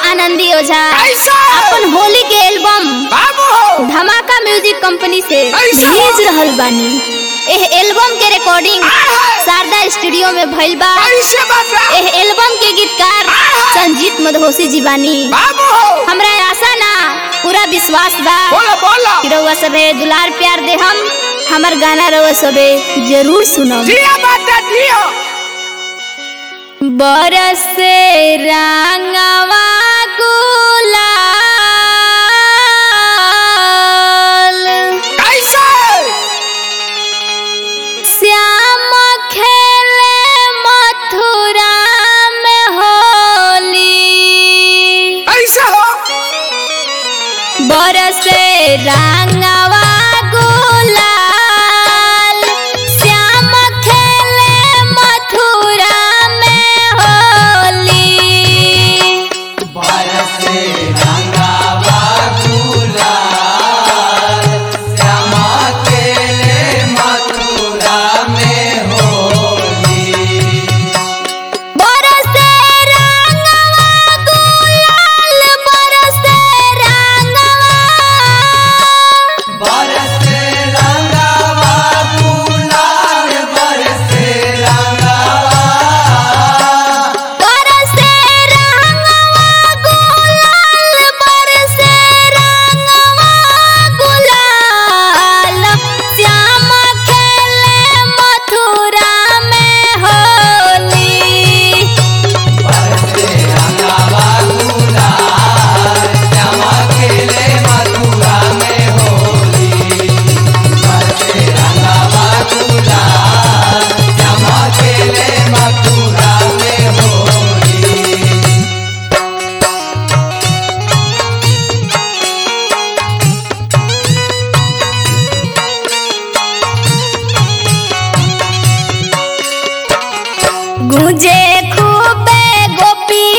आनंदी ओझा कैसा? अपन होली के एल्बम बाबू धमाका म्यूजिक कंपनी से कैसा? भेज रहल बानी एह एल्बम के रिकॉर्डिंग आहा। शारदा स्टूडियो में भइल बा कैसे बता एह एल्बम के गीतकार आहा। संजीत मधोसी जी बानी बाबू हमरा आशा ना पूरा विश्वास बा बोलो बोलो कि रउआ सबे दुलार प्यार दे हम हमर गाना रउआ सबे जरूर सुनम जिया बात जिया बरस रंगवा गुलाल कैसे श्याम खेले मथुरा में होली कैसे हो बरस रंगवा गुलाल श्याम खेले मथुरा में होली बरसे रंगवा गुलाल बरसे रंगवा बरसे रंगवा गुलाल बरसे रंगवा गुलाल श्याम खेले मथुरा में होली गुजे खूबे गोपी